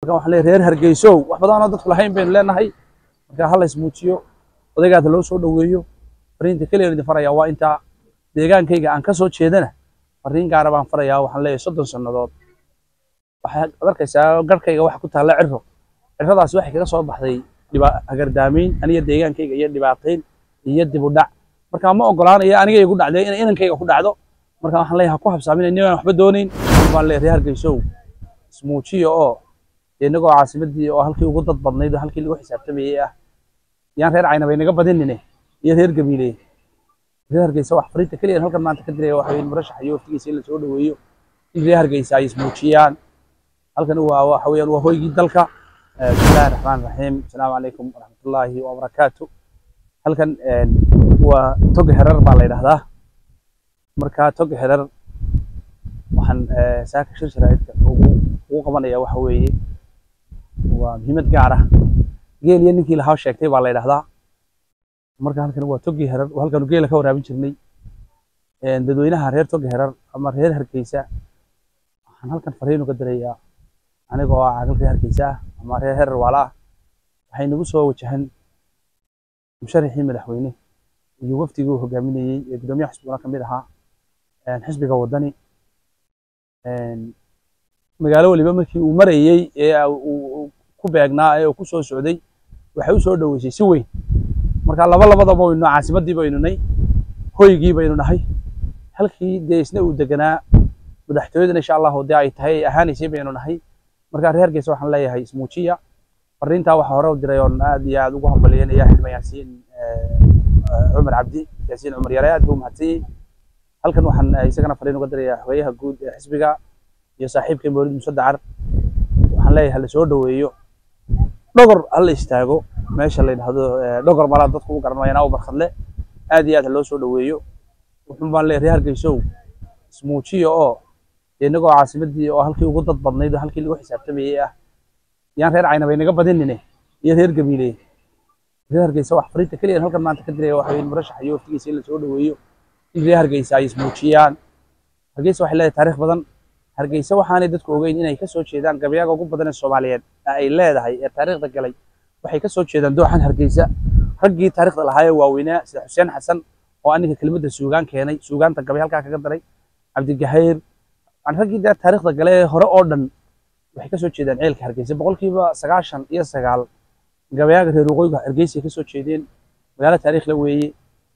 marka waxaan leeyahay reer hargeysow wax badan oo dadku lahayn baynu leenahay marka ha la ismuujiyo odaygaada loo soo dhoweeyo fariinta keliya idin farayaa waa intaa deegaankayga aan ka soo jeedana fariin gaara baan farayaa waxaan leeyahay soddon sannadood waxaad arkaysaa garhkayga waxa ku taalla cirro cirradaasi waxay kaga soo baxday dhiba hagardaamayn aniga deegaankayga iyo dhibaatayn iyo dib u dhac marka ma ogolaanaya aniga igu dhacday inay inankayga ku dhacdo marka waxaan leeyahay ha ku habsaaminay ninaan waxba doonayn baan leeyahay reer hargeysow ismuujiya oo inagoo caasimadii oo halkii ugu dad badnayd oo halkii lagu xisaabtamayay ah yaan reer caynaba inaga badinine iyo reer gabiile reer hargeysa wax fariinta keliya halkan maanta ka diraya waxa weeye murashax iyo waftigiisa in la soo dhoweeyo in reer hargeysa ay ismuujiyaan halkan waa waxa weeyaan waa hoygii dalka bismillahi raxmaan raxiim asalaamu calaykum waraxmatullaahi wabarakaatu halkan waa toga herar baa la yidhahdaa marka toga herar waxaan saaka shir sharaa'idka ugu ugu qabanaya waxa weeye waa muhiimad gaar ah geel iyo ninkii lahaa sheegtay baa la yidhahdaa marka halkan waa togi herar oo halkanu geela ka waraabin jirnay dadweynaha reer togi herar ama reer hargeysa waxaan halkan fariin uga dirayaa anigoo ah caaqil reer hargeysa ah ama reer herar waala ah waxay nagu soo wajahan musharaxii madaxweyne iyo wafdigii uu hogaaminayey ee gudoomiyaha xisbiguna ka mid ahaa xisbiga wadani magaalo waliba markii uu marayey ee uu ku beegnaa ee uu ku soo socday waxay u soo dhoweysay si weyn marka laba labadaba waynu caasimadii baynu nay hoygii baynu nahay halkii dee isna uu deganaa madaxtooyadana insha allahu dee ay tahay ay ahaanaysay baynu nahay marka reer hargeysa waxaan leeyahay ismuujiya fariintaa waxaa hore u diray oon aad iyo aad ugu hambalyeynaya xildhibaan yaasiin cumar cabdi yaasiin cumar yare aad buu mahadsanyey halkan waxaan isagana fariin uga dirayaa xogeyaha guud ee xisbiga iyo saaxiibkay mawlid muuse dacar waxaan leeyahay hala soo dhoweeyo dhogor hala istaago meesha la yidhahdo dhogor malaa dadku u garan mayana u barkadle aad iyo aad ha loo soo dhoweeyo wuxuun baan leeyahay reer hargeysow ismuujiya oo inagoo caasimadii oo halkii ugu dad badnayd oo halkii lagu xisaabtamayay ah yaan reer caynaba inaga badinine iyo reer gabiile reer hargeysa wax fariinta keliya halkan maanta ka diraya waxa weeye murashax iyo waftigiisa in la soo dhoweeyo in reer hargeysa ay ismuujiyaan hargeysa waxay leedahay taariikh badan hargeysa waxaanay dadku ogeyn inay ka soo jeedaan gabayaaga ugu badan ee soomaaliyeed ee ay leedahay ee taariikhda galay waxay ka soo jeedaan dooxan hargeysa raggii taariikhda lahaa ee waaweynaa sida xuseen xasan oo aninka kelimadda suugaan keenay suugaanta gabay halkaa kaga daray cabdigahayr raggii dee taariikhda gale ee hore oo dhan waxay ka soo jeedaan ceelka hargeysa boqolkiiba sagaashan iyo sagaal gabayaaga reer waqooyiga hargeysa ay ka soo jeedeen magaalo taariikhla weeye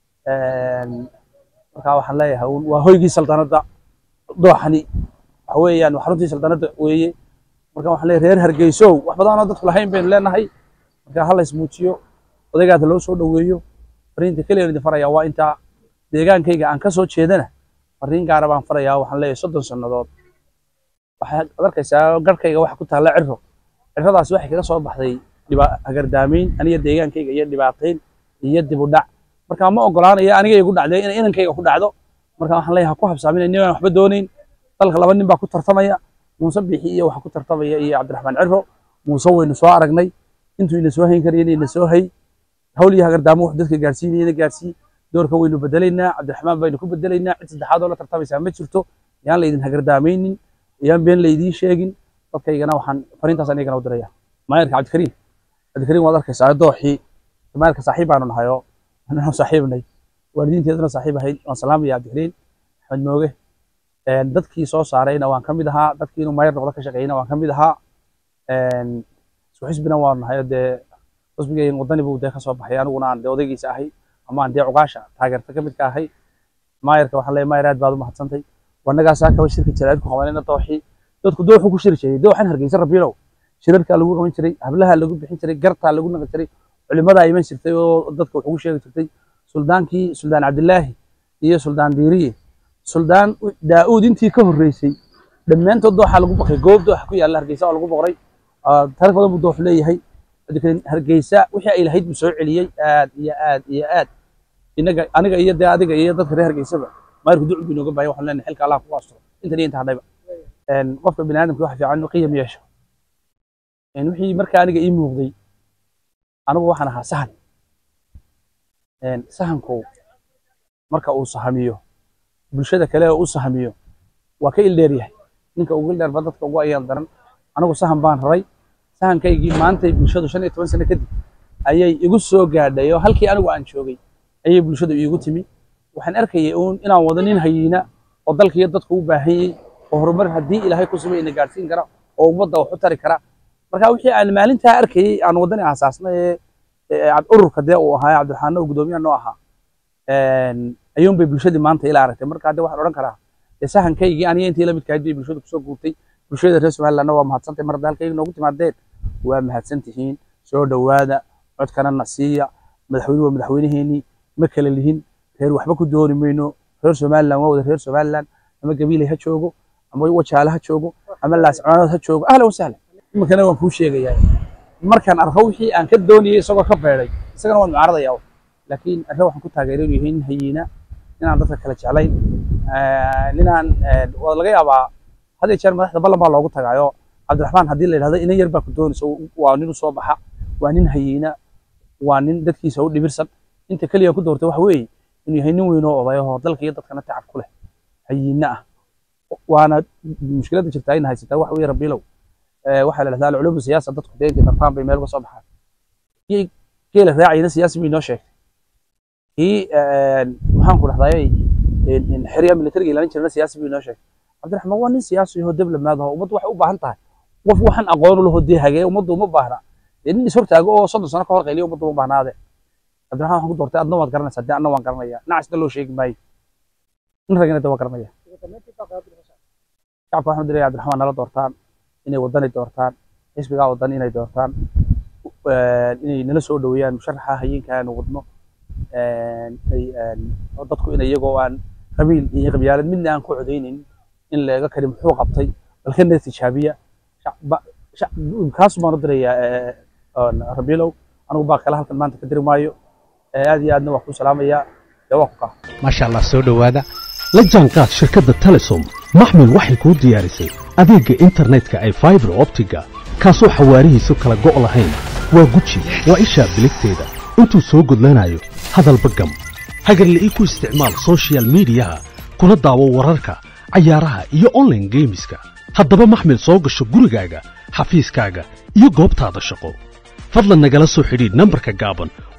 markaa waxaan leeyahay waa hoygii saldanadda dooxani waxa weeyaan waa xaruntii saldanadda weeye marka waxaan leeyahay reer hargeysow wax badan oo dadku lahayn baynu leenahay marka ha la ismuujiyo odaygaada loo soo dhoweeyo fariinta keliya idin farayaa waa intaa deegaankayga aan ka soo jeedana fariin gaara baan farayaa waxaan leeyahay soddon sannadood waxaad arkaysaa garhkayga waxa ku taalla cirro cirradaasi waxay kaga soo baxday dhiba hagardaamayn aniga deegaankayga iyo dhibaatayn iyo dib u dhac marka ma ogolaanaya aniga igu dhacday inay inankayga ku dhacdo marka waxaan leeyahay ha ku habsaaminay ninaan waxba doonayn dalka laba nin baa ku tartamaya muuse bixi iyo waxa ku tartamaya iyo cabdiraxmaan cirro muuse waynu soo aragnay intuu ina soo hayn karayna ina soo hay hawl iyo hagardaamo wax dadka gaarsiinayana gaarsii doorka waynu bedelaynaa cabdiraxmaan baynu ku bedelaynaa cid saddexaad oo la tartamaysaa ma jirto yaan laydin hagardaamaynin yaan been laydiin sheegin dadkaygana waxaan fariintaas anigana u diraya maayarka cabdikariim cabdikariim waad arkaysaa dooxii maayarka saaxiib baanu nahay oo ananu saaxiibnay waalidiinteeduna saaxiib ahayd waan salaamaya cabdikariim axmed mooge dadkii soo saarayna waan ka mid ahaa dadkii inuu maayar noqdo ka shaqeeyna waan ka mid ahaa isku xisbina waanu nahay dee xisbigaygan wadani buu dee ka soo baxay aniguna aan dee odaygiisa ahay ama aan dee cuqaasha taageerta ka mid ka ahay maayarka waxaan leeyahay maayar aad baad u mahadsantay wanagaasaa kaba shirka jaraa'id ku qabanayna dooxii dadku dooxu ku shiri jiray dooxan hargeysa rabiilow shirarkaa lagu qaban jiray hablaha lagu bixin jiray gartaa lagu naqi jiray culimadaa iman jirtay oo dadka wax ugu sheegi jirtay suldaankii suldaan cabdilaahi iyo suldaan diiriye suldaan daa'uud intii ka horreysay dhammaantood dooxaa lagu baqay goob dooxa ku yaalla hargeysa oo lagu boqray taariikh badan buu doox leeyahay hargeysa wixii ay lahayd buu soo celiyey aad iyo aad iyo aad inaga aniga iyo dee adiga iyo dadka reer hargeysaba maarku ducu buu inooga baahaya waxaan leenahay xilka allah kugu asturo intan iyo inta hadhayba qofka bini aadamka waxa fiican inuu qiyam yeesho wixii markaa aniga ii muuqday anigu waxaan ahaa sahan sahanku marka uu sahamiyo bulshada kale oo u sahamiyo waa ka ildheer yahay ninka ugu ildheer ba dadka ugu ayaan daran anigu sahan baan raray sahankaygii maantay bulshadu shan iyo toban sano kadib ayay igu soo gaadhay oo halkii anigu aan joogay ayay bulshadu iigu timi waxaan arkayay uun inaan wado nin hayiina oo dalkiiyo dadku u baahanyey oo horumar haddii ilaahay ku sumay ina gaadhsiin kara oo ummadda wax u tari kara marka wixii aan maalintaa arkayey aan waddani aasaasnay ee ururka dee uu ahaa cabdiraxmaan oo guddoomiyaha noo ahaa ayuun bay bulshadii maanta ila aragtay marka hadde waxaan odhan karaa dee sahankaygii aniga intii la midkahayd bay bulshadu kusoo guurtay bulshada reer somalilandna waa mahadsantay mar hadda halkayga noogu timaadeen waa mahadsan tihiin soo dhowaada codkana na siiya madaxweyne waa madaxweyneheenii ma kala lihin reer waxba ku dooni mayno reer somaliland waa wada reer somaliland ama gabiilay ha joogo ama wajaale ha joogo ama laascoonood ha joogo ahlan wasahlan iminkana waan kuu sheegayaa markaan arko wixii aan ka doonayay isagoo ka beeday isagana waan mucaaradayaa laakiin arre waxaan ku taageeray inuu yahay nin hayiina inaan dadka kala jeclayn ninaan waa laga yaabaa had iyo jeer madaxda ballan baa loogu tagaayo cabdiraxmaan haddii la yidhahdo inan yar baa ku doonaysa waa nin u soo baxa waa nin hayiina waa nin dadkiisa u dhibirsan inta keliya ku doortay waxa weeye inuu yahay nin weyn oo odayahoo dalka iyo dadkana tacab ku leh hayiina ah waana mushkiladda jirta ayna haysataa waxa weeye rabiilow waxaa la dhahdaa alculumu siyaasa dadku dee intay tartaan bay meel uga soo baxaan kii geela raacayna siyaasi bay inoo sheegtay kii maxaan ku dhahdaayey xerya militariga ilaalin jirana siyaasi bay inoo sheegtay cabdiraxmaan waa nin siyaasi oo diblomaad ah ummaddu waxay u baahan tahay qof waxaan aqoon u laho dee hagee ummaddu uma baahna dee nin ishortaago oo soddon sano ka hor qayliya ummaddu uma baahnaade cabdiraxmaan waxaan ku doortay adna waad garanaysaa dee anna waan garanaya nacasna loo sheegi maayo nin ragina dee waa garanaya shacabka waxaan diraya cabdiraxmaan nala doortaan inay wadani doortaan xisbigaa wadani inay doortaan inay nala soo dhoweeyaan musharaxa hayeenka aanu wadno dadku in iyagoo aan qabiil iyo qabyaalad midna aan ku codaynin in leega kari muxuu qabtay balkana tijaabiya kaas baan u dirayaa rabiilow anigu baa kale halkan maanta ka diri maayo aad iyo aadna waa ku salaamayaa dee waa ku kaa maasha allah soo dhowaada la jaanqaad shirkadda telesom maxmil waxay kuu diyaarisay adeegga internetka ay faibar optiga kaasoo xawaarihiisu kala go' lahayn waa guji waa ishaa biligteeda intuu soo gudlanayo hadalba gam hagarle ii ku isticmaal sochial midiyaha kuna daawo wararka cayaaraha iyo onlaine geemiska haddaba maxmil soo gasho gurigaaga xafiiskaaga iyo goobtaada shaqo fadlan nagala soo xidhiidh nambarka gaaban